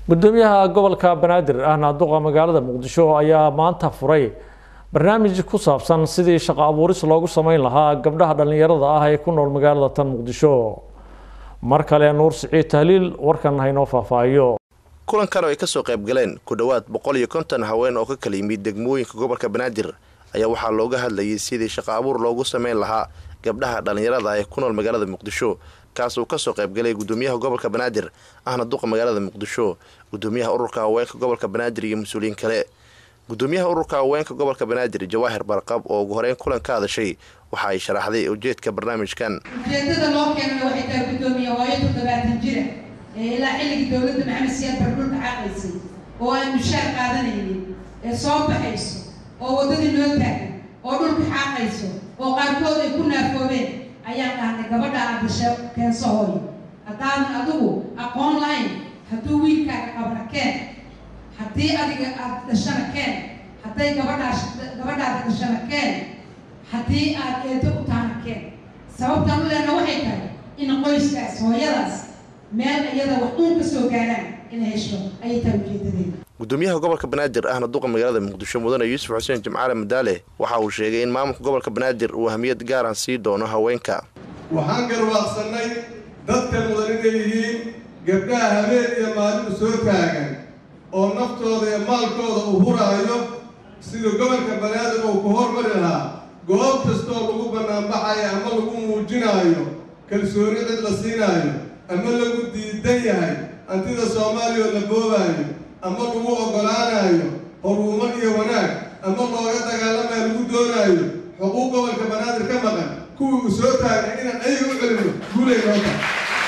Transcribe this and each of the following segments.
gudoomiyaha gobolka banaadir ahna duqa magaalada muqdisho ayaa maanta furay barnaamij ku saabsan sidii shaqo abuuris loogu sameyn lahaa gabdhaha dhallinyarada ah ee ku nool magaalada tan muqdisho mar kale nuur siciid tahliil warkan haynoo faahfaahiyo kulankan oo ay kasoo qayb galeen ku dhowaad boqol iyo konton haween oo ka kala yimid degmooyinka gobolka banaadir ayaa waxaa looga hadlayay sidii shaqo abuur loogu sameyn lahaa gabdhaha dhallinyarada ah ee ku nool magaalada muqdisho kaas uu kasoo qaybgalay gudoomiyaha gobolka banaadir ahna duqa magaalada muqdisho gudoomiyaha ururka haweenka gobolka banaadir iyo mas-uuliyiin kale gudoomiyaha ururka haweenka gobolka banaadir jawaahir barqab oo ugu horeyn kulan ka hadashay waxa ay sharaxday ujeedka barnaamijkan ujeedada loo keenana waxay tahay gudoomiye hooyo toddobaatan jira ee ilaa xilligii dowladda maxamed siyaad bardhulka xaqaysay oo aan mushaar qaadanaynin ee soo baxayso oo waddadii noo taagan oo dhulka xaaqayso oo qaarkood ay ku naafoobeen ayaan dhahnay gabadha aad dasha keenso hooyo haddaadan adigu aqoon lahayn hadduu wiilkaaga qabna keen haddii adiga aad dhashana keen hadday gabadhaas gabadhaada dhashana keen haddii aad eedo u tahana keen sababtaan u lehna waxay tahay in qoyskaas hooyadaas meel iyada wax uun ka soo gaaraan inay hesho ayay tahay ujeedadeeda gudoomiyaha gobolka banaadir ahna duqa magaalada muqdisho mudane yuusuf xuseen jimcaale madaale waxa uu sheegay in maamulka gobolka banaadir uu ahmiyad gaaran sii doono haweenka waxaan garwaaqsannay dadka mudan inay yihiin gabdhaha habeen iyo maalin u soo taagan oo naftooda iyo maalkooda uu huraayo sida gobolka banaadir uu ku hormari lahaa goob kastoo lagu bannaanbaxayo ama lagu muujinaayo kalsooni cid la siinaayo ama lagu diidan yahay hantida soomaaliya oo la boobaayo ama lagu oggolaanayo horumar iyo wanaag ama looga dagaalamayo lagu doonaayo xuquuq gobolka banaadir ka maqan kuwii uu soo taagay inaan ayaga u celino guulay noo tahay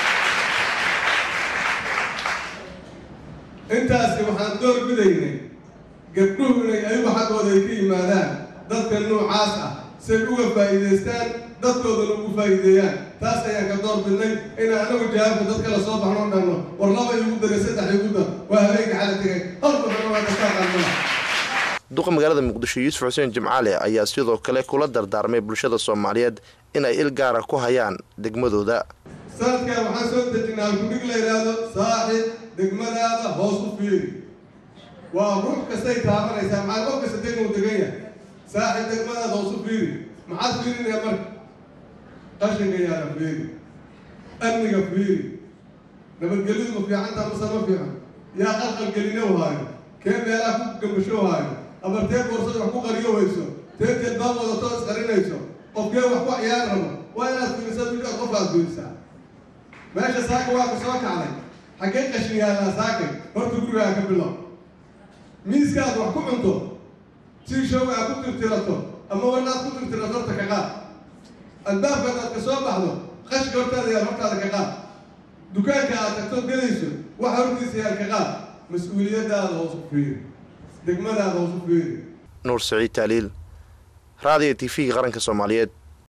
intaasi waxaan door bidaynay gabdhuhu inay ayagu xaggooda ay ka yimaadaan dadka noocaas ah si ay uga faa'iidaystaan dadkoodana ugu faa'iideeyaan taas ayaan ka door bidnay inaan anagu jawaabka dadka la soo baxnoo dhanno war laba igu daray saddex igu dar waa habeenka xala tegay horbaxna waa kastaa qaadmada duqa magaalada muqdisho yuusuf xuseen jimcaale ayaa sidoo kale kula dardaarmay bulshada soomaaliyeed in ay il gaara ku hayaan degmadooda sanadkan waxaan soo dejinay halkudhig la yidhaahdo saaxib degmadaada hoos u fiiri waa ruux kastay taabanaysaa maxaa qof kasta degmuu degan yahay saaxib degmadaada hoos u fiiri maxaad fiirinaya marka qashinka yaala fiiri amniga fiiri nabadgelyadu ma fiicantaa mase ma fiican yaa qalqalgelino haayo kee meelaha ku gambasho haayo ama tee boorsada wax ku qariyo wayso tee jelbaab wadatoo isqarinayso qofkee wax ku ciyaar rabo waa inaad fiirisaa wiilkaad qofkaad fiirisaa meesha saaka waa ka soo kacday xaggee qashin yaallaa saakay horta gurigaa ka bilow miiskaad wax ku cunto sii showga aad ku tirtirato ama wanaad ku tirtirato horta ka qaad albaabkaad aad ka soo baxdo qashka hortaada yaal hortaada ka qaad dukaanka aad tagto gelayso waxa hortiisa yaal ka qaad mas-uuliyadaada hoos u fiiri degmadaada hoos u fiiri nuur saciid taaliil raadiyo t v-ga qaranka soomaaliyeed